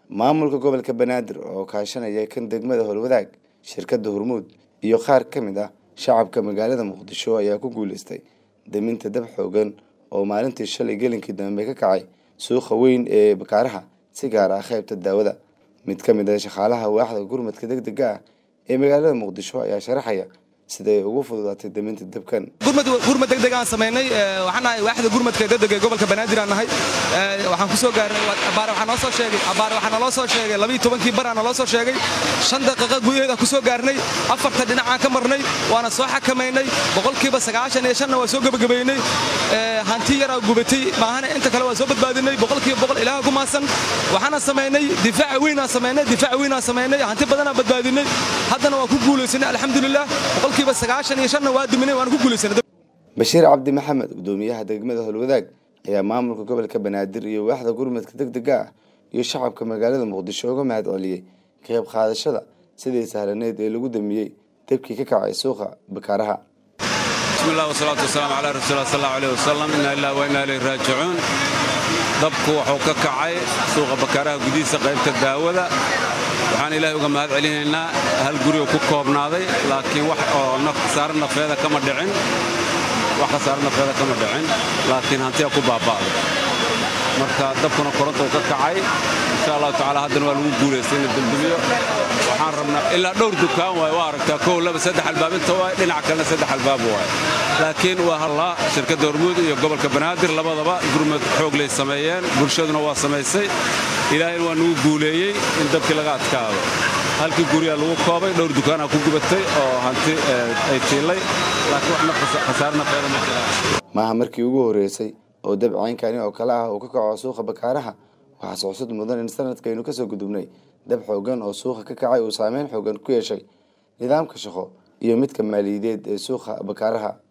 maamulka gobolka banaadir oo kaashanaya kan degmada howlwadaag shirkadda hormuud iyo qaar ka mid ah shacabka magaalada muqdisho ayaa ku guuleystay daminta dab xoogan oo maalintii shalay gelinkii dambe ka kacay suuqa weyn ee bakaaraha si gaar ah qaybta daawada mid ka mid ah shaqaalaha waaxda gurmadka deg dega ah ee magaalada muqdisho ayaa sharaxaya siday ugu fududaatay daminta dabkan gurmad degdeg aan samaynay waxaan nahay waaxda gurmadka degdeg ee gobolka banaadir aan nahay waxaan ku soo gaarnay abaar waxaa noo soo sheegay abaar waxaa naloo soo sheegay labiyo tobankii bar aa naloo soo sheegay shan daqiiqa gudaheeda ku soo gaarnay afarta dhinacaan ka marnay waana soo xakamaynay boqolkiiba sagaashan iyo shanna waa soo gebagabaynay hanti yaraa gubatay maahana inta kale waa soo badbaadinay boqolkiiba boqol ilaaha ku maasan waxaana samaynay difaac weynaan samaynay difaac weynaan samaynay hanti badanaa badbaadinay haddana waa ku guulaysanay alxamdulilah boqolkiiba sagaashan iyo shanna waa duminay waan ku guulaysanay bashiir cabdi maxamed gudoomiyaha degmada howlwadaag ayaa maamulka gobolka banaadir iyo waaxda gurmadka deg dega ah iyo shacabka magaalada muqdisho uga mahad celiyey ka qayb qaadashada sidii sahlaneed ee lagu damiyey debkii ka kacay suuqa bakaaraha bismillah wasalaatu wasalaamu calaa rasuulillah sal allahu aleyh wasalam inna illah wa inna ilayhi raajicuun dabku wuxuu ka kacay suuqa bakaaraha gudihiisa qaybta daawada waxaan ilaahay uga mahad celinaynaa hal guri oo ku koobnaaday laakiin wax oo khasaare nafeeda kama dhicin wax khasaare nafeeda kama dhicin laakiin hantiya ku baaba'day marka dabkuna koronta uu ka kacay insha allahu tacaala haddana waa lagu guulaystay in la dembimiyo waxaan rabnaa ilaa dhowr dukaan waay waa aragtaa kow laba saddex albaab inta waay dhinac kalena saddex albaab waay laakiin waa hallaa shirkadda hormuud iyo gobolka banaadir labadaba gurmad xoog lay sameeyeen bulshaduna waa samaysay ilaahayna waa nagu guuleeyey in dabkii laga adkaado halkii guryaa lagu koobay dhowr dukaanaa ku gubatay oo hanti ay tiilay laakiin wax khasaare nafeeda ma jiraan maaha markii ugu horreysay oo dab caynkani oo kale ah uu ka kaco suuqa bakaaraha waxaa socsud mudan in sanadkaynu kasoo gudubnay dab xoogan oo suuqa ka kacay uu saameyn xoogan ku yeeshay nidaamka shaqo iyo midka maaliyadeed ee suuqa bakaaraha